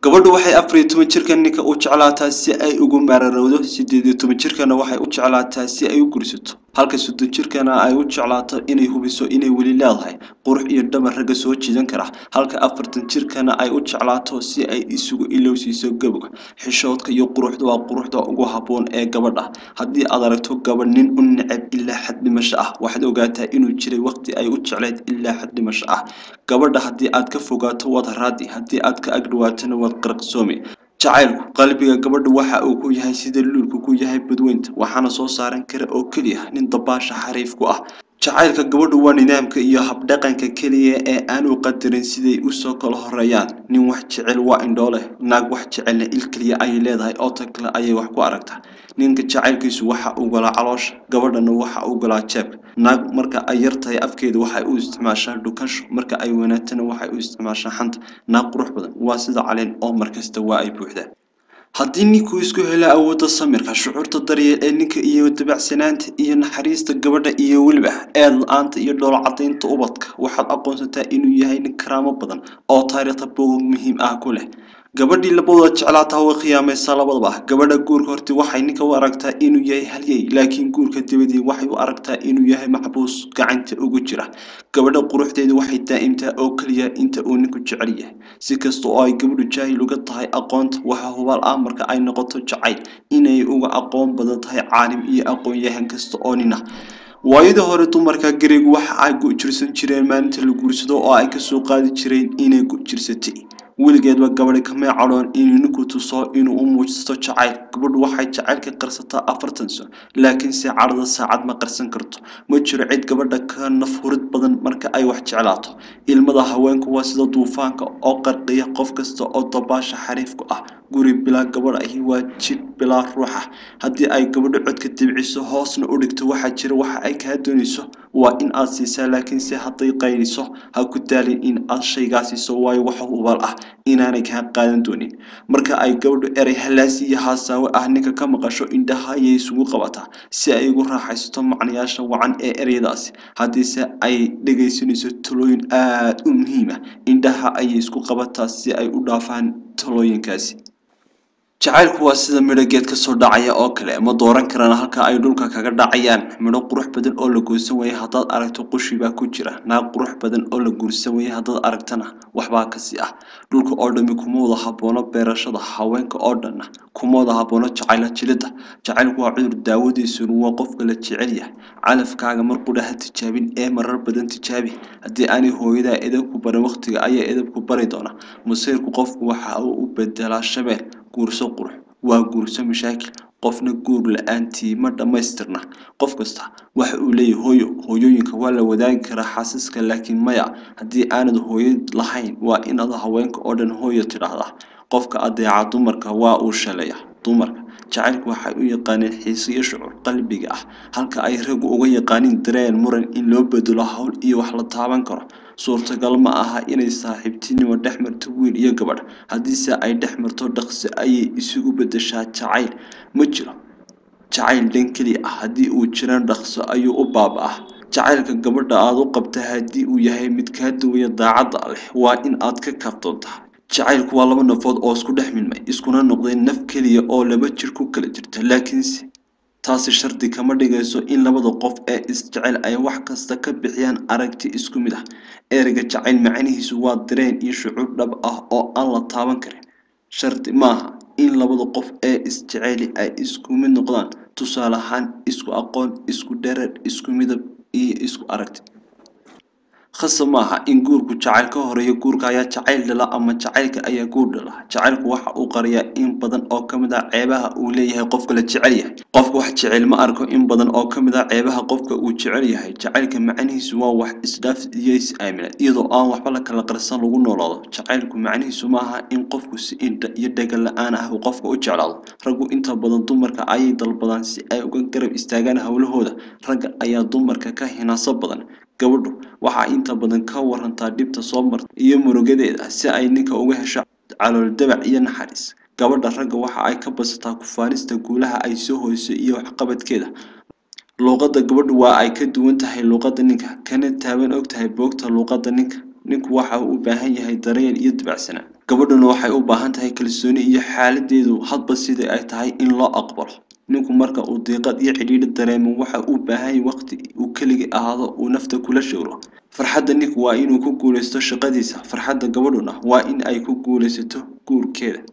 gabadhu waxay afar iyo toban jirkan ninka u jeclaataa si ay ugu maararowdo sideed iyo toban jirkana waxay u jeclaataa si ay u gursato halka soddon jirkana ay u jeclaato inay hubiso inay weli leedahay qurux iyo dhabar ragga soo jiidan kara halka afartan jirkana ay u jeclaato si ay isugu ilowsiiso gabowga xishoodka iyo quruxda waa quruxda ugu habboon ee gabadha haddii aad aragto gabadh nin u neceb ilaa xad dhimasho ah waxaad ogaataa inuu jiray waqti ay u jecleyd ilaa xad dhimasho ah gabadha haddii aad ka fogaato waad raadi haddii aad ka agdhawaatona waad qaraqsoomi jacaylku qalbiga gabadha waxa uu ku yahay sida luulku ku yahay badweynta waxaana soo saaran kara oo keliya nin dabaasha xariif ku ah jacaylka gabadhu waa nidaamka iyo habdhaqanka keliya ee aanu qadarin siday usoo kala horeeyaan nin wax jecel waa indhoo leh naag wax jecelna il keliya ayay leedahay oo ta kale ayay wax ku aragtaa ninka jacaylkiisu waxa uu galaa caloosha gabadhana waxa uu galaa jeebka naag marka ay yar tahay afkeeda waxay u isticmaashaa dhukasho marka ay wanaagtana waxay u isticmaashaa xanta naag qurux badan waa sida caleen oo markasta waa ay buuxdaa haddii ninkuu isku helo awoodda samirka shucuurta daryeel ee ninka iyo dabacsanaanta iyo naxariista gabadha iyo weliba eed la-aanta iyo dhoolo cadaynta ubadka waxaad aqoonsataa inuu yahay nin karaamo badan oo taariikhda bogog muhiim ah ku leh gabadhii labadooda jeclaataa way khiyaamaysaa labadaba gabadha guurka horti waxay ninka u aragtaa inuu yahay halyey laakiin guurka dibadii waxay u aragtaa inuu yahay maxbuus gacanta ugu jira gabadha quruxdeeda waxay daa'imtaa oo keliya inta uu ninku jecel yahay si kasta oo ay gabadhu jaahil uga tahay aqoonta waxaa hubaal ah marka ay noqoto jacayl inay uga aqoon badan tahay caalim iyo aqoon-yahan kasta oo nin ah waayadii hore dumarka gareegu waxa ay gu-jirsan jireen maalinta la guursado oo ay kasoo qaadi jireen inay gu-jirsatay weligeedba gabadhi kamay cadhoon inuu ninku tuso inuu u muujisto jacayl gabadhu waxay jacaylka qarsataa afartan sano laakiinse cadhada saacad ma qarsan karto ma jiro cid gabadha ka nafhurid badan marka ay wax jeclaato ilmada haweenku waa sida duufaanka oo qarqiya qof kasta oo dabaasha xariifku ah guri bilaa gabadh ahi waa jid bilaa ruuxa haddii ay gabadho codka dibciso hoosna u dhigto waxaa jira waxa ay kaa doonayso waa in aad siisaa laakiinse hadday qayliso ha ku daalin in aad shaygaa siiso waayo waxa hubaal ah inaanay kaa qaadan doonin marka ay gabadhu erey halaasi iyo haasaawe ah ninka ka maqasho indhaha ayay isugu qabataa si ay ugu raaxaysato macnayaasha wacan ee ereyadaasi haddiise ay dhegaysanayso talooyin aada u muhiim ah indhaha ayay isku qabataa si ay u dhaafaan talooyinkaasi jacaylku waa sida midho geed ka soo dhacaya oo kale ma dooran karaan halka ay dhulka kaga dhacayaan midho qurux badan oo la guursan waye haddaad aragto qushi baa ku jira naag qurux badan oo la guursan waye haddaad aragtana waxbaa kasii ah dhulka oo dhami kuma wada haboono beerashada haweenka oo dhanna kuma wada haboono jacayla jilida jacaylku waa cudur daawadiisuna waa qofka la jecel yahay calafkaaga mar qudha ha tijaabin ee marar badan tijaabi haddii aanay hooyadaa edabku barin waqtiga ayaa edabku bari doona masiirku qofku waxa uu u bedelaa shabeel guurso qurux waa guurso mashaakil qofna guur la-aantii ma dhammaystirna qof kasta waxa uu leeyahay hooyo hooyooyinka waa la wadaagi karaa xaasiska laakiin maya haddii aanad hooyo lahayn waa inaad haweenka oo dhan hooyo tidhaahdaa qofka adeeca dumarka waa uu shaleeya dumarka jacaylku waxay u yaqaaneen xiisiyo shucuur qalbiga ah halka ay raggu uga yaqaaniin dareen muran in loo bedelo howl iyo wax la taaban karo suurtagal ma aha inay saaxiibtinimo dhex marto wiil iyo gabadh haddiise ay dhex marto dhaqsi ayay isugu bedeshaa jacayl ma jiro jacayl dhan keliya ah haddii uu jiran dhaqso ayuu u baaba-ah jacaylka gabadha aada u qabta haddii uu yahay mid kaa duwaya daacadda leh waa in aad ka kaafdoontaa jacaylku waa laba nafood oo isku dhex milmay iskuna noqday naf keliya oo laba jir ku kala jirta laakiinse taasi shardi kama dhigayso in labada qof ee isjecel ay wax kasta ka bixiyaan aragti isku mid ah ereyga jacayl macnihiisu waa dareen iyo shucuur dhab ah oo aan la taaban karin shardi maaha in labada qof ee isjeceli ay isku mid noqdaan tusaale ahaan isku aqoon isku dherer isku midab iyo isku aragti khasa maaha in guurku jacayl ka horeeyo guurka ayaa jacayl dhala ama jacaylka ayaa guur dhala jacaylku waxa uu qariyaa in badan oo ka mid ah ceebaha uu leeyahay qofka la jecel yahay qofka wax jecel ma arko in badan oo ka mid ah ceebaha qofka uu jecel yahay jacaylka macnihiisu waa wax isdhaaf iyo is-aamina iyadoo aan waxba la kala qarsan lagu noolaado jacaylku macnihiisu maaha in qofku si indha iyo dhaga la-aan ah uu qofka u jeclaado raggu inta badan dumarka ayay dalbadaan si ay uga garab istaagaan howlahooda ragga ayaa dumarka ka hinaaso badan gabadhu waxaa inta badan ka warantaa dhibta soo marta iyo murugadeeda si ay ninka uga hesho calool dabac iyo naxariis gabadha ragga waxa ay ka basataa kufaanista guulaha ay soo hoysay iyo waxqabadkeeda luuqadda gabadhu waa ay ka duwan tahay luuqadda ninka kana taaban og tahay boogta luuqadda ninka ninku waxa uu u baahan yahay daryeel iyo dabacsanaan gabadhuna waxay u baahan tahay kalsooni iyo xaaladeedu hadba sidai ay tahay in loo aqbalo ninku marka uu diiqad iyo cidhiidhi dareemo waxa uu baahan yahay waqti uu keligii ahaado uu nafta kula showro farxadda ninku waa inuu ku guulaysto shaqadiisa farxadda gabadhuna waa in ay ku guulaysato guurkeeda